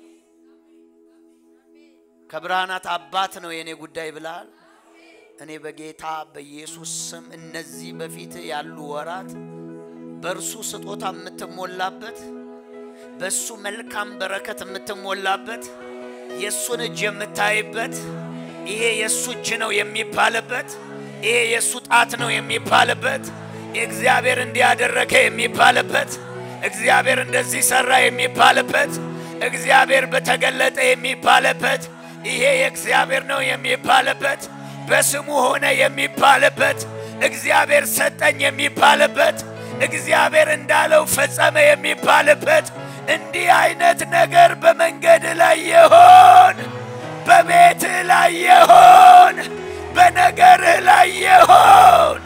A: ከብርሃናት አባት ነው የእኔ ጉዳይ ብለሃል። እኔ በጌታ በኢየሱስ ስም እነዚህ በፊት ያሉ ወራት በእርሱ ስጦታ የምትሞላበት በእሱ መልካም በረከት የምትሞላበት የእሱን እጅ የምታይበት ይሄ የእሱ እጅ ነው የሚባልበት ይሄ የእሱ ጣት ነው የሚባልበት እግዚአብሔር እንዲያደረገ የሚባልበት እግዚአብሔር እንደዚህ ሰራ የሚባልበት እግዚአብሔር በተገለጠ የሚባልበት ይሄ የእግዚአብሔር ነው የሚባልበት በስሙ ሆነ የሚባልበት እግዚአብሔር ሰጠኝ የሚባልበት እግዚአብሔር እንዳለው ፈጸመ የሚባልበት እንዲህ አይነት ነገር በመንገድ ላይ የሆን በቤትህ ላይ የሆን በነገርህ ላይ የሆን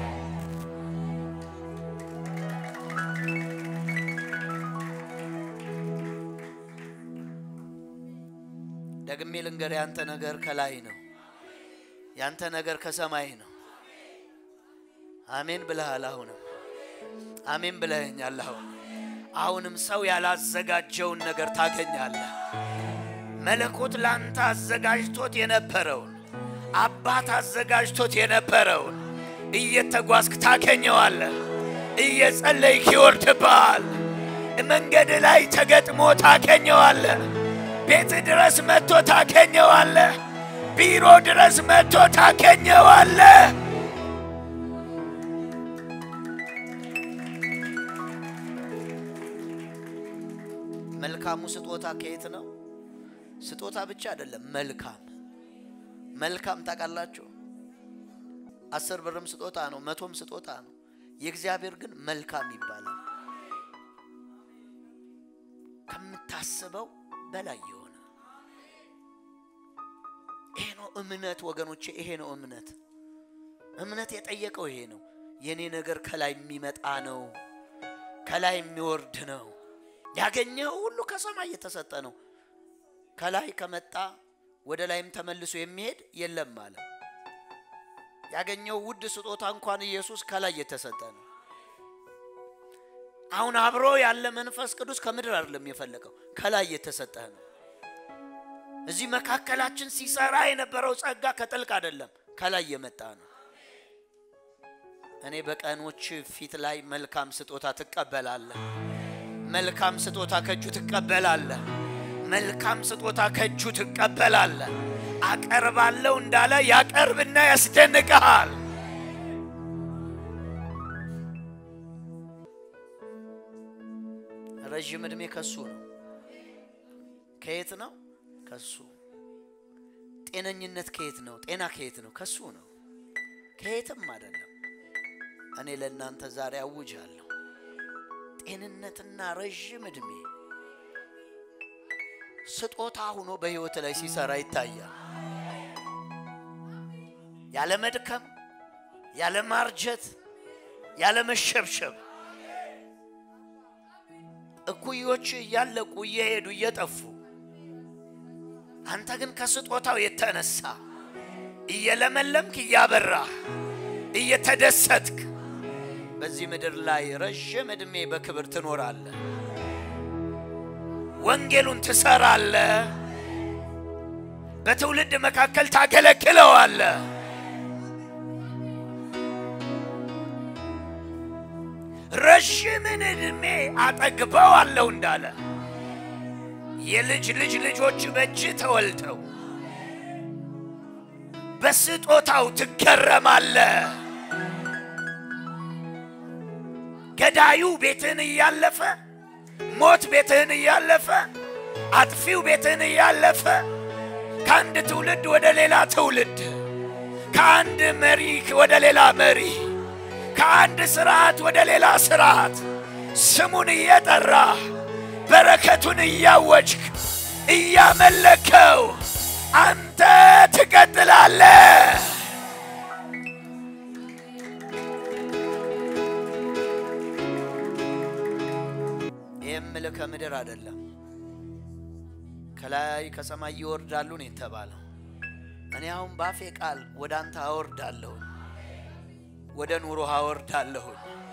A: ደግሜ ልንገር፣ ያንተ ነገር ከላይ ነው። ያንተ ነገር ከሰማይ ነው። አሜን ብለሃል። አሁንም አሜን ብለኸኛል። አሁን አሁንም ሰው ያላዘጋጀውን ነገር ታገኛለህ። መለኮት ላንተ አዘጋጅቶት የነበረውን አባት አዘጋጅቶት የነበረውን እየተጓዝክ ታገኘዋለህ። እየጸለይክ ይወርድብሃል። መንገድ ላይ ተገጥሞ ታገኘዋለህ። ቤት ድረስ መጥቶ ታገኘዋለህ። ቢሮ ድረስ መጥቶ ታገኘዋለህ። መልካሙ ስጦታ ከየት ነው? ስጦታ ብቻ አይደለም፣ መልካም መልካም ታውቃላችሁ። አስር ብርም ስጦታ ነው፣ መቶም ስጦታ ነው። የእግዚአብሔር ግን መልካም ይባላል። ከምታስበው በላይ የሆነ ይሄ ነው እምነት ወገኖቼ፣ ይሄ ነው እምነት። እምነት የጠየቀው ይሄ ነው። የኔ ነገር ከላይ የሚመጣ ነው፣ ከላይ የሚወርድ ነው። ያገኘው ሁሉ ከሰማይ የተሰጠ ነው። ከላይ ከመጣ ወደ ላይም ተመልሶ የሚሄድ የለም ማለት ያገኘው ውድ ስጦታ እንኳን ኢየሱስ ከላይ የተሰጠ ነው። አሁን አብሮ ያለ መንፈስ ቅዱስ ከምድር አይደለም የፈለቀው ከላይ የተሰጠ ነው። እዚህ መካከላችን ሲሰራ የነበረው ጸጋ ከጥልቅ አይደለም ከላይ የመጣ ነው። እኔ በቀኖች ፊት ላይ መልካም ስጦታ ትቀበላለህ። መልካም ስጦታ ከእጁ ትቀበላለህ። መልካም ስጦታ ከእጁ ትቀበላለህ። አቀርባለሁ እንዳለ ያቀርብና ያስደንቅሃል። ረዥም ዕድሜ ከሱ ነው። ከየት ነው? ከሱ። ጤነኝነት ከየት ነው? ጤና ከየት ነው? ከሱ ነው። ከየትም አይደለም። እኔ ለእናንተ ዛሬ አውጃለሁ ጤንነትና ረዥም ዕድሜ ስጦታ ሆኖ በሕይወት ላይ ሲሰራ ይታያል። ያለ መድከም፣ ያለ ማርጀት፣ ያለ መሸብሸብ እኩዮች እያለቁ እየሄዱ እየጠፉ አንተ ግን ከስጦታው የተነሳ እየለመለምክ እያበራህ እየተደሰትክ በዚህ ምድር ላይ ረዥም ዕድሜ በክብር ትኖራለህ። ወንጌሉን ትሰራለህ። በትውልድ መካከል ታገለግለዋለህ። ረዥምን ዕድሜ አጠግበዋለሁ እንዳለ የልጅ ልጅ ልጆች በእጅ ተወልደው በስጦታው ትገረማለ። ገዳዩ ቤትህን እያለፈ ሞት ቤትህን እያለፈ አጥፊው ቤትህን እያለፈ ከአንድ ትውልድ ወደ ሌላ ትውልድ ከአንድ መሪ ወደ ሌላ መሪ ከአንድ ስርዓት ወደ ሌላ ስርዓት ስሙን እየጠራ በረከቱን እያወጅክ እያመለከው አንተ ትቀጥላለህ። ይህም ምልህ ከምድር አይደለም ከላይ ከሰማይ ይወርዳሉ ነው የተባለው። እኔ አሁን ባፌ ቃል ወደ አንተ አወርዳለሁ፣ ወደ ኑሮ አወርዳለሁ።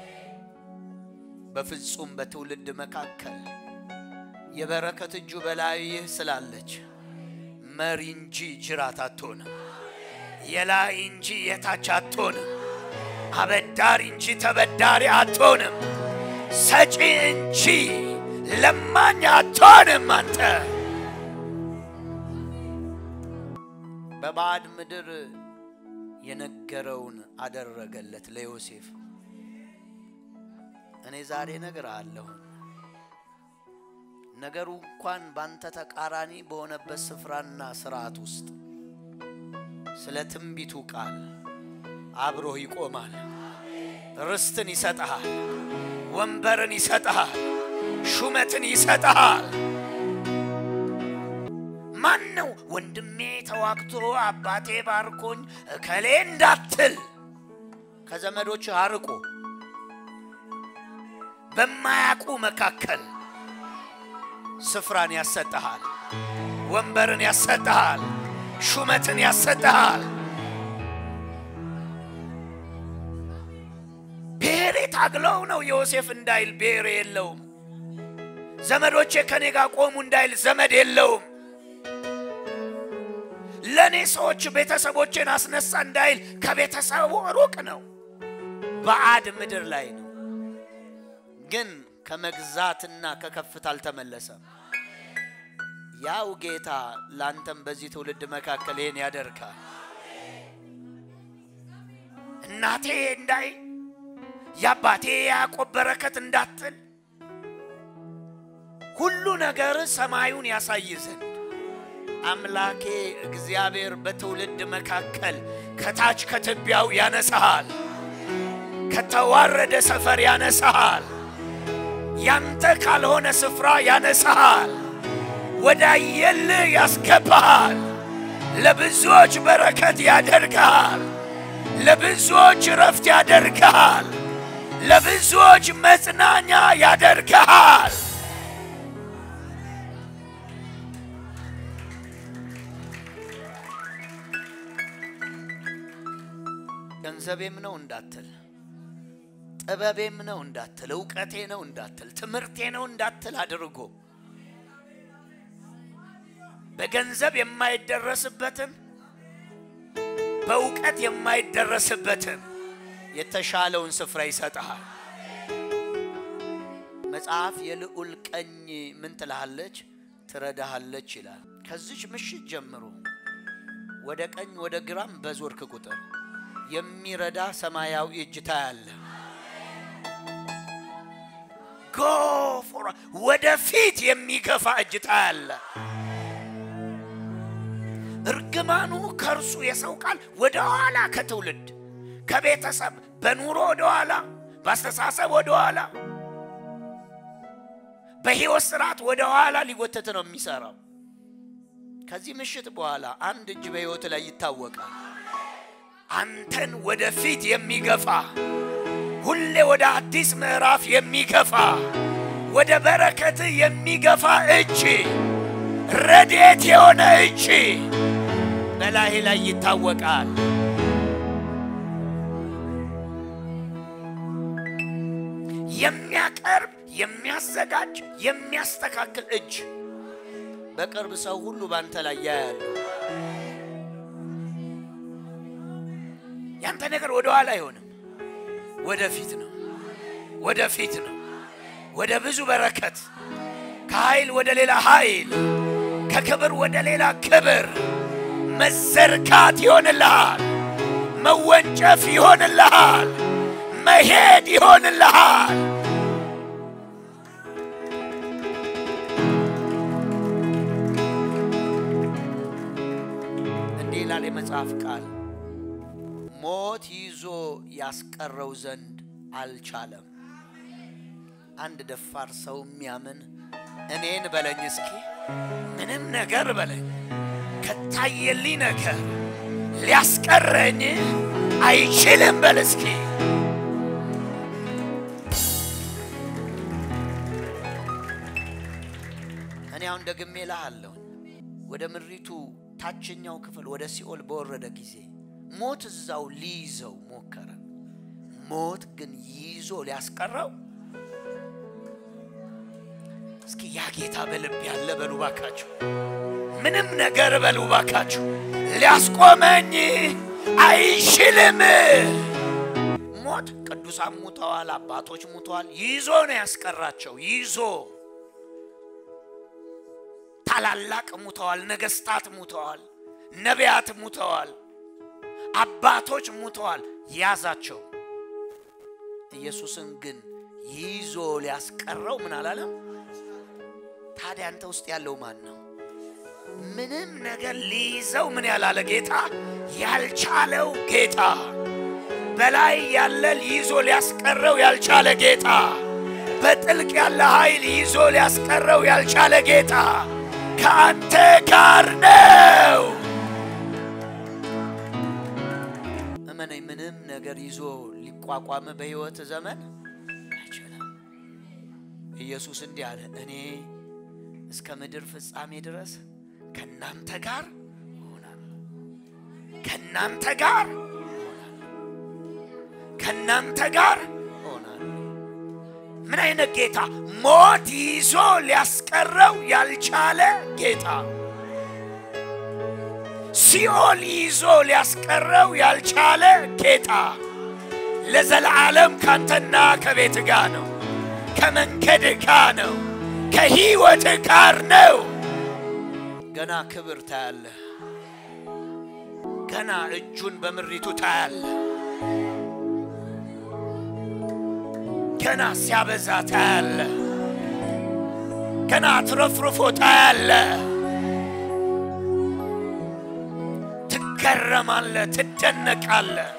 A: በፍጹም በትውልድ መካከል የበረከት እጁ በላይህ ስላለች መሪ እንጂ ጅራት አትሆንም። የላይ እንጂ የታች አትሆንም። አበዳሪ እንጂ ተበዳሪ አትሆንም። ሰጪ እንጂ ለማኝ አትሆንም። አንተ በባዕድ ምድር የነገረውን አደረገለት ለዮሴፍ። እኔ ዛሬ ነገር አለሁን ነገሩ እንኳን ባንተ ተቃራኒ በሆነበት ስፍራና ስርዓት ውስጥ ስለ ትንቢቱ ቃል አብሮህ ይቆማል። ርስትን ይሰጠሃል፣ ወንበርን ይሰጠሃል፣ ሹመትን ይሰጠሃል። ማን ነው ወንድሜ ተዋግቶ አባቴ ባርኮኝ እከሌ እንዳትል ከዘመዶች አርቆ በማያውቁ መካከል ስፍራን ያሰጠሃል፣ ወንበርን ያሰጠሃል፣ ሹመትን ያሰጠሃል። ብሔሬ ታግለው ነው ዮሴፍ እንዳይል ብሔሬ የለውም። ዘመዶቼ ከኔ ጋር ቆሙ እንዳይል ዘመድ የለውም። ለእኔ ሰዎች ቤተሰቦቼን አስነሳ እንዳይል ከቤተሰቡ ሩቅ ነው። ባዕድ ምድር ላይ ነው ግን ከመግዛትና ከከፍታ አልተመለሰም። ያው ጌታ ላንተም በዚህ ትውልድ መካከል ይህን ያደርጋል። እናቴ እንዳይ የአባቴ የያዕቆብ በረከት እንዳትል ሁሉ ነገር ሰማዩን ያሳይ ዘንድ አምላኬ እግዚአብሔር በትውልድ መካከል ከታች ከትቢያው ያነሳሃል፣ ከተዋረደ ሰፈር ያነሳሃል። ያንተ ካልሆነ ስፍራ ያነሳሃል፣ ወደ አየልህ ያስገባሃል፣ ለብዙዎች በረከት ያደርግሃል፣ ለብዙዎች ረፍት ያደርግሃል፣ ለብዙዎች መጽናኛ ያደርግሃል። ገንዘቤም ነው እንዳትል ጥበቤም ነው እንዳትል፣ እውቀቴ ነው እንዳትል፣ ትምህርቴ ነው እንዳትል አድርጎ በገንዘብ የማይደረስበትን በእውቀት የማይደረስበትን የተሻለውን ስፍራ ይሰጥሃል። መጽሐፍ የልዑል ቀኝ ምን ትልሃለች? ትረዳሃለች ይላል። ከዚች ምሽት ጀምሮ ወደ ቀኝ ወደ ግራም በዞርክ ቁጥር የሚረዳ ሰማያዊ እጅ ታያለህ። ጎፎራ ወደፊት የሚገፋ እጅ ታያለህ። እርግማኑ ከእርሱ የሰው ቃል ወደ ኋላ ከትውልድ ከቤተሰብ በኑሮ ወደ ኋላ በአስተሳሰብ ወደ ኋላ በሕይወት ስርዓት ወደ ኋላ ሊጎተት ነው የሚሰራው። ከዚህ ምሽት በኋላ አንድ እጅ በሕይወት ላይ ይታወቃል። አንተን ወደፊት የሚገፋ ሁሌ ወደ አዲስ ምዕራፍ የሚገፋ ወደ በረከት የሚገፋ እጅ ረድኤት የሆነ እጅ በላይህ ላይ ይታወቃል። የሚያቀርብ የሚያዘጋጅ የሚያስተካክል እጅ በቅርብ ሰው ሁሉ ባንተ ላይ ያያሉ። ያንተ ነገር ወደ ኋላ አይሆንም፣ ወደፊት ነው። ወደፊት ነው፣ ወደ ብዙ በረከት፣ ከኃይል ወደ ሌላ ኃይል፣ ከክብር ወደ ሌላ ክብር መዘርጋት ይሆንልሃል። መወንጨፍ ይሆንልሃል። መሄድ ይሆንልሃል። እንዲህ ይላል የመጽሐፍ ቃል፣ ሞት ይዞ ያስቀረው ዘንድ አልቻለም። አንድ ደፋር ሰው የሚያምን እኔን በለኝ እስኪ ምንም ነገር በለኝ ከታየልኝ ነገር ሊያስቀረኝ አይችልም በል እስኪ። እኔ አሁን ደግሜ እልሃለሁ ወደ ምድሪቱ ታችኛው ክፍል ወደ ሲኦል በወረደ ጊዜ ሞት እዛው ሊይዘው ሞከረ። ሞት ግን ይዞ ሊያስቀረው እስኪ ያ ጌታ በልብ ያለ በሉ ባካችሁ፣ ምንም ነገር በሉ ባካችሁ፣ ሊያስቆመኝ አይችልም። ሞት ቅዱሳን ሙተዋል፣ አባቶች ሙተዋል። ይዞ ነው ያስቀራቸው። ይዞ ታላላቅ ሙተዋል፣ ነገስታት ሙተዋል፣ ነቢያት ሙተዋል፣ አባቶች ሙተዋል። ያዛቸው። ኢየሱስን ግን ይዞ ሊያስቀረው ምን አላለም? ታዲያ አንተ ውስጥ ያለው ማን ነው? ምንም ነገር ሊይዘው ምን ያላለ ጌታ ያልቻለው ጌታ በላይ ያለ ይዞ ሊያስቀረው ያልቻለ ጌታ በጥልቅ ያለ ኃይል ይዞ ሊያስቀረው ያልቻለ ጌታ ከአንተ ጋር ነው። እመነኝ፣ ምንም ነገር ይዞ ሊቋቋም በሕይወት ዘመን አይችልም። ኢየሱስ እንዲህ አለ፣ እኔ እስከ ምድር ፍጻሜ ድረስ ከእናንተ ጋር እሆናለሁ። ከእናንተ ጋር እሆናለሁ። ከእናንተ ጋር እሆናለሁ። ምን አይነት ጌታ! ሞት ይዞ ሊያስቀረው ያልቻለ ጌታ፣ ሲኦል ይዞ ሊያስቀረው ያልቻለ ጌታ ለዘላለም ካንተና ከቤት ጋር ነው፣ ከመንገድ ጋር ነው፣ ከህይወት ጋር ነው። ገና ክብር ታያለህ። ገና እጁን በምሪቱ ታያለህ። ገና ሲያበዛ ታያለህ። ገና አትረፍርፎ ታያለህ። ትገረማለህ፣ ትደነቃለህ።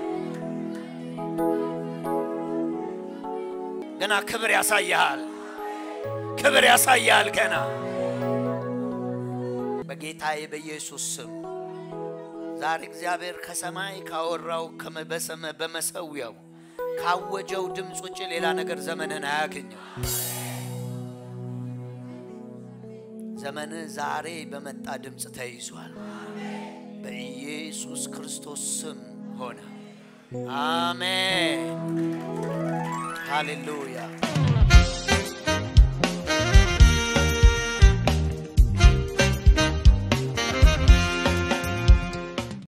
A: ገና ክብር ያሳያል፣ ክብር ያሳያል ገና በጌታዬ በኢየሱስ ስም ዛሬ እግዚአብሔር ከሰማይ ካወራው በሰመ በመሰዊያው ካወጀው ድምፅ ውጭ ሌላ ነገር ዘመንህን አያገኘው። ዘመንህ ዛሬ በመጣ ድምፅ ተይዟል። በኢየሱስ ክርስቶስ ስም ሆነ። አሜን። ሃሌሉያ